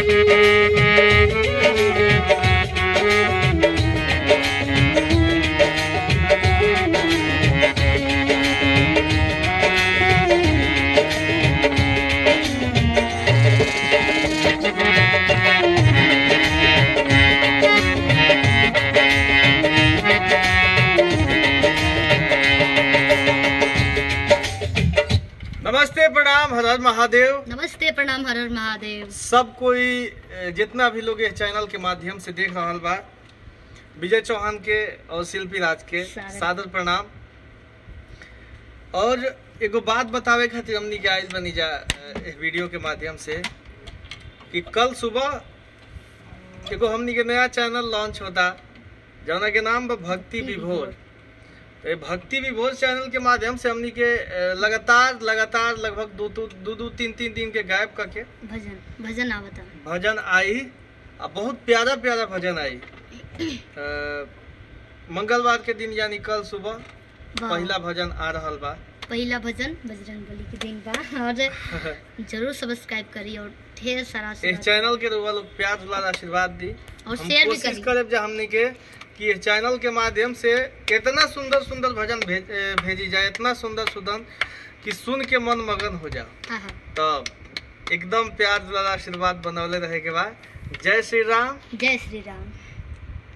नमस्ते प्रणाम हर हर महादेव नमस्ते प्रणाम हर हर महादेव सब कोई अ, जितना भी लोग इस चैनल के माध्यम से देख रहल बा विजय चौहान के और शिल्पी राज के सादर। सादर प्रणाम और एगो बात बतावे खातिर हमनी के आइल बनी जा अ, इस वीडियो के माध्यम से कि कल सुबह एगो हमनी के नया चैनल लॉन्च होता जौना के नाम बा भक्ति विभोर तो ये भक्ति विभोज चैनल के माध्यम से हमनी के अ, लगातार लगातार लगभग दो दो दो दो तीन तीन दिन के गायब करके भजन भजन आवता भजन आई आ बहुत प्यारा प्यारा भजन आई अ, मंगलवार के दिन यानी कल सुबह वाह। पहला भजन आ रहल बा पहला भजन बजरंग बली के दिन बा और जरूर सब्सक्राइब करी और ढेर सारा इस आशीर्वाद चैनल के रउआ लोग प्यार दुलार आशीर्वाद दी और हम शेयर भी कोशिश करी करब जे हमनी के कि इस चैनल के माध्यम से इतना सुंदर सुंदर भजन भेज, ए, भेजी जाए इतना सुंदर सुंदर कि सुन के मन मगन हो जाओ हाँ हाँ तब एकदम प्यार दुलार आशीर्वाद बनौले रहे के बाद जय श्री राम जय श्री राम